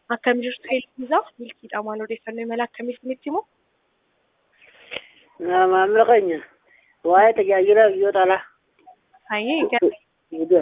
Akkam jirtu Eelisaa? Milkiidha maal odeeffannoo imala akkamii isinitti himu? Maamila keenya waa'ee tajaajila biyyoota alaa. Hayyee gara Egaa.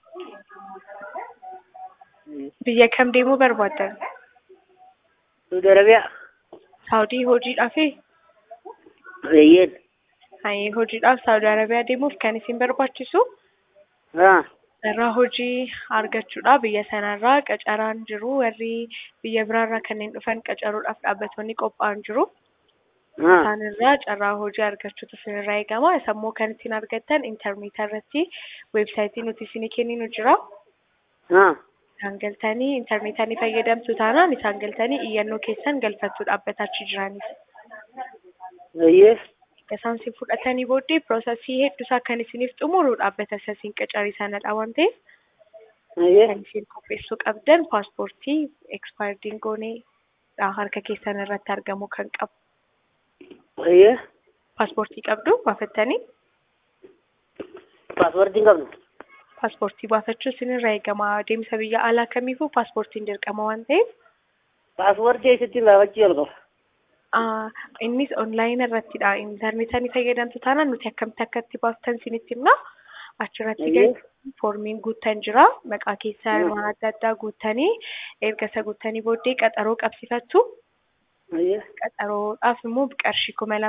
biyya kam deemuu barbaaddan? Saudi Arabiyaa. Saawudii hojiidhaafi? Eeyyeen. Hayyee hojiidhaaf Saawudii Arabiyaa deemuuf kan isin barbaachisu Haa. irraa hojii argachuudha. Biyya sanarraa qacaraan jiru warri biyya biraarraa kanneen dhufan qacaruudhaaf dhaabbattoonni qophaa'an jiru. Haa. Isaan irraa carraa hojii argachuutu isinirraa eegama. Isammoo kan ittiin argattan intarneetii irratti weebsaayitii nuti isinii kenninu jira. Haa. Isaan galtanii intarneetii fayyadamtu taanaan isaan galtanii iyyannoo keessan galfattu dhaabbata achi jiraniif. Eeyyee. Isaan si fudhatanii booddee piroosesii hedduusaa kan isiniif xumuru dhaabbata isa isin qacarisanadha waan ta'eef Eeyyee. kan isin qopheessuu qabdan paaspoortii ekspaayirdiin goonee harka keessan irratti argamu kan qabu. Eeyyee. Paaspoortii qabdu baafattanii Paaspoortii hin qabnu. paaspoortii baafachuu isinirraa eegama. Deemsa biyya alaa kamiifuu paaspoortiin dirqama waan ta'eef Paaspoortii eessatti baafachuu jalqaba. ah, innis onlaayinii irrattidha. Intarneetii fayyadamtu taanaan nuti akkamitti akka itti baaftan isinitti himna. Achirratti Eeyyee. galtanii foormiin guuttan jira. Maqaa keessaa Mm. waan adda addaa guuttanii erga isa guuttanii booddee qaxaroo qabsifattu. Eeyyee. Qaxaroodhaaf immoo qarshii kuma lama